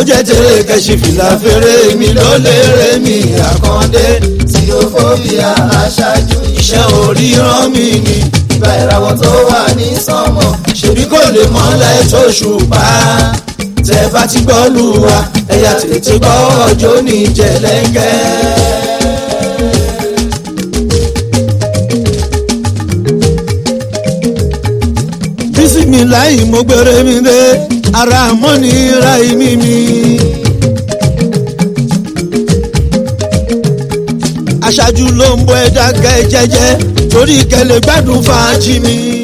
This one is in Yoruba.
jẹ́ tèrè kẹ́sì fìlà fèrè mi ló lérè mi àkàndé tí ó fòbíà aṣáájú iṣẹ́ oríran mi ni ìgbà ìràwọ̀ tó wà ní sánmọ̀ ṣèbí kò lè mọ́lẹ̀ tó ṣùpá tẹ bá ti gbọ́ lù wá ẹ̀yà tètè gbọ́ ọjọ́ ní jẹ̀lẹ́ńkẹ́. bísímìláì mo gbére mi dé ara mọ́ni ra ìmí mi. aṣáájú ló ń bọ ẹ̀dá gẹ́ jẹ́jẹ́ torí kẹlẹ̀ gbádùn fàájì mi.